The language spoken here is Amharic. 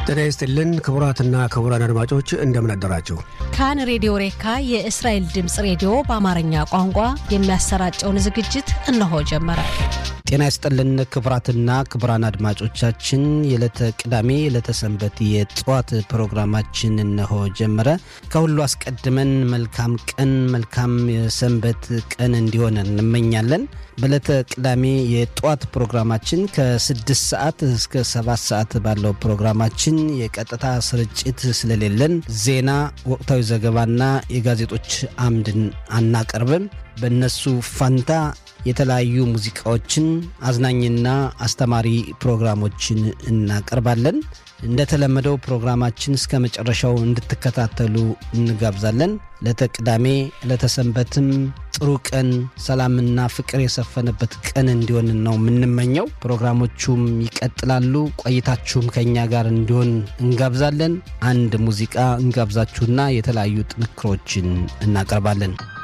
ጤና ይስጥልን ክቡራትና ክቡራን አድማጮች እንደምን አደራችሁ። ካን ሬዲዮ ሬካ የእስራኤል ድምፅ ሬዲዮ በአማርኛ ቋንቋ የሚያሰራጨውን ዝግጅት እነሆ ጀመረ። ጤና ይስጥልን ክቡራትና ክቡራን አድማጮቻችን የዕለተ ቅዳሜ የዕለተ ሰንበት የጠዋት ፕሮግራማችን እነሆ ጀመረ። ከሁሉ አስቀድመን መልካም ቀን መልካም የሰንበት ቀን እንዲሆን እንመኛለን። በዕለተ ቅዳሜ የጠዋት ፕሮግራማችን ከስድስት ሰዓት እስከ ሰባት ሰዓት ባለው ፕሮግራማችን የቀጥታ ስርጭት ስለሌለን ዜና፣ ወቅታዊ ዘገባና የጋዜጦች አምድን አናቀርብም። በእነሱ ፋንታ የተለያዩ ሙዚቃዎችን አዝናኝና አስተማሪ ፕሮግራሞችን እናቀርባለን። እንደተለመደው ፕሮግራማችን እስከ መጨረሻው እንድትከታተሉ እንጋብዛለን። ለተቅዳሜ ለተሰንበትም ጥሩ ቀን፣ ሰላምና ፍቅር የሰፈነበት ቀን እንዲሆን ነው የምንመኘው። ፕሮግራሞቹም ይቀጥላሉ። ቆይታችሁም ከእኛ ጋር እንዲሆን እንጋብዛለን። አንድ ሙዚቃ እንጋብዛችሁና የተለያዩ ጥንክሮችን እናቀርባለን።